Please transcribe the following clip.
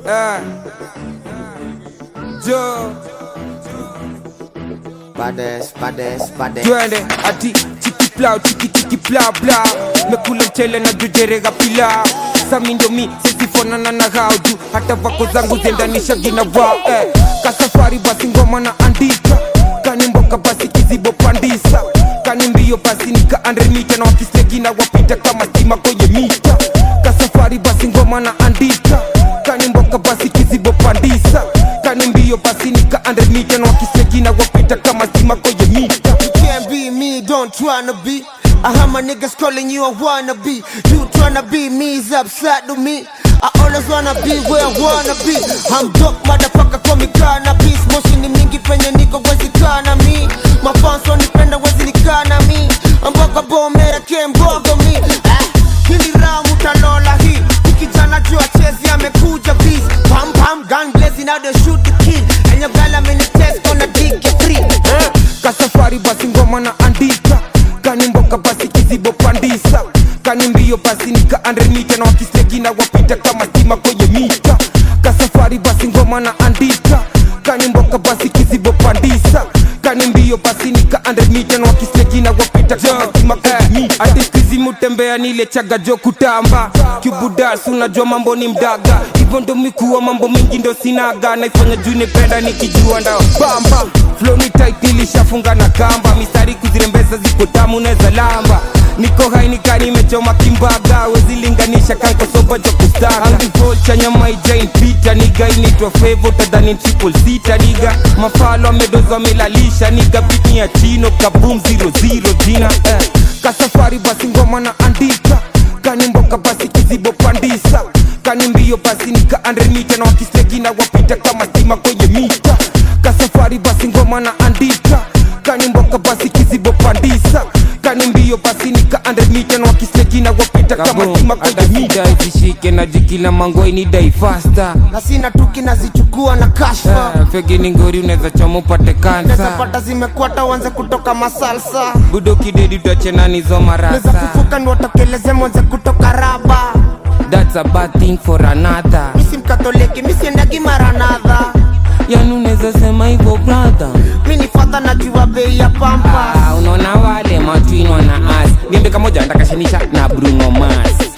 Ah. Jo, Badass, badass, badass. twende ati chiki plau chiki chiki bla bla mekula mchele na jujerega pilau sami ndo mi sisifonana na hauju hata vako zangu zendanisha gina wao eh. kasafari basi ngoma na andika kani mboka basi kizibo pandisa kani mbio basi nika andre mita na wakislegina wapita kama stima kwenye mita kasafari basi ngoma na andika kani mboka basi kizibo pandisa kani mbio basi nika andre mita na wakislegina wapita kama stima kwenye mita You can't be me, don't tryna be. I have my niggas calling you a wannabe. You tryna be me is upside to me. I always wanna be where I wanna be. I'm dope, motherfucker, call me cannabis. Moshi ni mingi penye niko wezi kana mi. Mafans wanipenda wezi nikana mi. Mboga bomera kembogo mi. Ah, hili ramu talola hii. Kijana jua chezi amekuja beast. Pam pam gun blazing now they shoot the kid. And your girl I'm in the test gonna dig it free. Eh. kasafari basi ngoma na andika kani mboka basi kizibo pandisa kani mbio basi nika andre mita na wakislegina wapita kama stima kwenye mita kasafari basi ngoma na andika kani mboka basi kizibo pandisa kani mbio basi nika andre mita na wakislegina wapita kama stima kwenye mita hadi skizi mutembea nile chaga jo kutamba kibudas unajua mambo ni mdaga hivyo ndo mikuwa mambo mingi ndo sinaga naifanya juu nipenda nikijua ndao bamba flow ni tight nilishafunga na kamba mistari kuzirembeza ziko tamu neza lamba niko hai nikani nimechoma kimbaga wezilinganisha kankosoba jo kustaga angivolcha nyama ijain pita niga inaitwa fevo tadhani triple sita niga mafalo amedozo amelalisha niga bitni ya chino kabum 00 jina eh. kasafari basi ngoma na andika kani mboka basi kizibo pandisa kani mbio basi nika andre mita na wakislegina wapita kama stima kwenye mita kasafari basi ngoma na andika kani mboka basi kizibo pandisa kani mbio basi nika andre mita na wakislegina wapita kama stima kwenye mita izishike na jikila mangoi ni dai fasta na sina tuki nazichukua na kashfa Eh, fegi ni ngori unaweza choma upate Neza kansa pata zimekwata uanze kutoka masalsa budo kidedi utachenanizo Neza marasa fufuka ni watokeleze mwanze kutoka raba that's a bad thing for another misi mkatoliki misiendagi maranadha yani unaweza sema hivyo brother mi ni fadha najua bei ya pampa Ah, unaona wale matwinwa na as gembe kamoja ntakashanisha na bruno mas